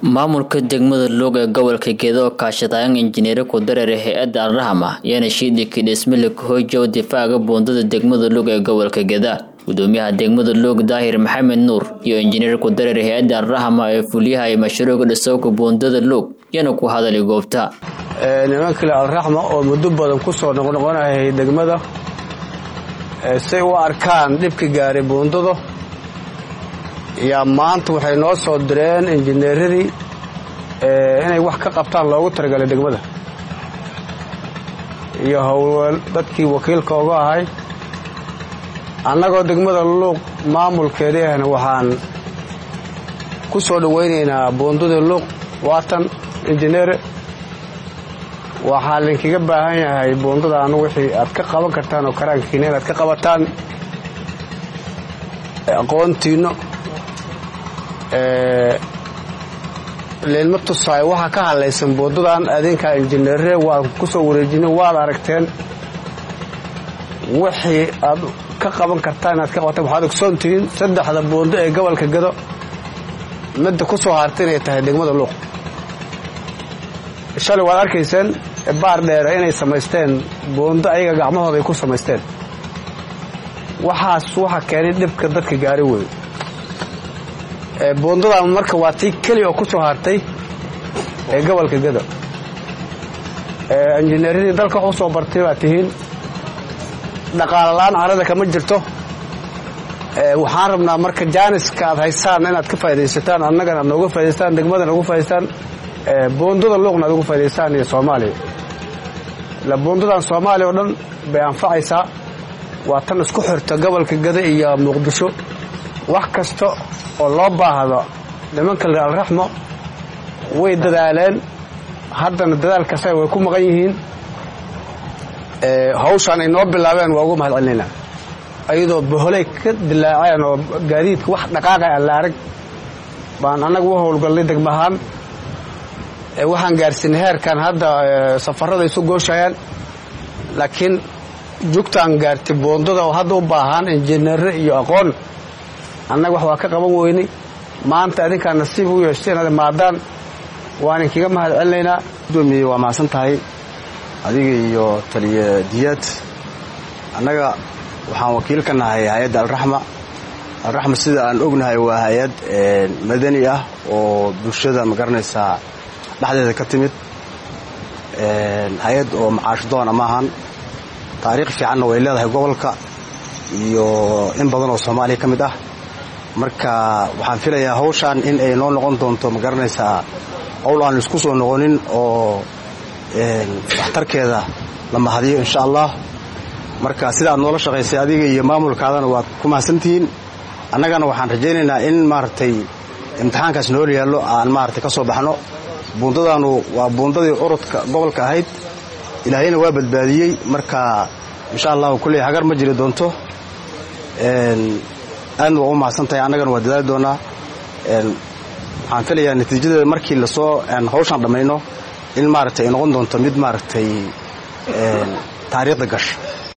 maamulka degmada luug ee gobolka gedo oo kaashadayan injineero ku dareera hay-adda alrahma yaana shiidhiki dhismile kahoojow difaaca buundada degmada luug ee gobolka geda gudoomiyaha degmada luug daahir maxamed nuur iyo injineer ku dareer hay-adda alrahma ee fuliyaha ay mashruuca dhisowka buundada luug yana ku hadalay goobta nimankale alraxma oo muddo badan ku soo noqnoqonayay degmada say u arkaan dhibka gaaray buundada yaa maanta waxay noo soo direen injineeradii inay wax ka qabtaan loogu talagalay degmada iyo howlweel dadkii wakiilka uga ahay annagoo degmada luuq maamulkeedii ahna waxaan ku soo dhowaynaynaa buundadii luuq waatan injineere waxaa linkaga baahan yahay buundadaanu wixii aad ka qaban kartaan oo karaankiina inaad ka qabataan aqoontiinno leelma tusaay waxaa ka hadlaysan buundadan adinkaa injineere waan ku soo wareejinay waad aragteen wixii aad ka qaban kartaan inaad ka qabataan waxaad ogsoon tihiin saddexda buundo ee gobolka gado midda ku soo harta inay tahay degmada luuq shalay waad arkayseen baar dheere inay samaysteen buundo ayaga gacmahooda ay ku samaysteen waxaas waxa keenay dhibka dadka gaari wey buundadan marka waa tii keli oo ku soo hartay ee gobolka gado injineeradii dalka wax u soo bartay baad tihiin dhaqaalalaan carada kama jirto waxaan rabnaa marka jaaniska aad haysaan inaad ka faa'idaysataan annagana aad nooga faaidaystaan degmadana uga faaidaystaan buundada luuqna aad uga faaidaystaan iyo soomaaliya ila buundadan soomaaliya oo dhan bay anfacaysaa waa tan isku xirta gobolka gado iyo muqdisho wax kasta oo loo baahdo nimanka le alraxmo way dadaaleen haddana dadaalkasa way ku maqan yihiin hawshaan ay noo bilaabeen waa ugu mahad celinaynaa ayadoo boholey ka dilaaceen oo gaadiidka wax dhaqaaqa aan la arag baan annaga u howlgallay degmahaan waxaan gaarsiinay heerkan hadda safarada isu gooshayaan laakiin jugtaan gaartay buundada oo hadda u baahan injineere iyo aqoon annaga wax waa ka qaban weynay maanta adinkaa nasiib u yeeshtay inaad imaadaan waan inkaga mahad celinaynaa gudoomiye waa mahadsan tahay adiga iyo taliye diyaad annaga waxaan wakiil ka nahay hay-adda alraxma alraxma sida aan ognahay waa hay-ad madani ah oo bulshada magaranaysaa dhexdeeda ka timid hay-ad oo macaash doona maahan taariikh fiicanna way leedahay gobolka iyo in badan oo soomaaliya ka mid ah marka waxaan filayaa hawshaan in ay noo noqon doonto ma garanaysaa howl aan laisku soo noqonin oo waxtarkeeda la mahadiyo insha allah marka sida aad noola shaqaysay adiga iyo maamulkaadana waad ku mahadsantihiin annagana waxaan rajaynaynaa in maaragtay imtixaankaas nool yaallo aan maaragtay ka soo baxno buundadaanu waa buundadii urudka gobolka ahayd ilaahayna waa badbaadiyey marka insha allahu kulley hagar ma jiri doonto aadna waa u mahadsan tahay annagana waa dadaali doonaa waxaan filayaa natiijadeeda markii lasoo hawshaan dhammayno in maaragtay ay noqon doonto mid maaragtay taariikhda gasha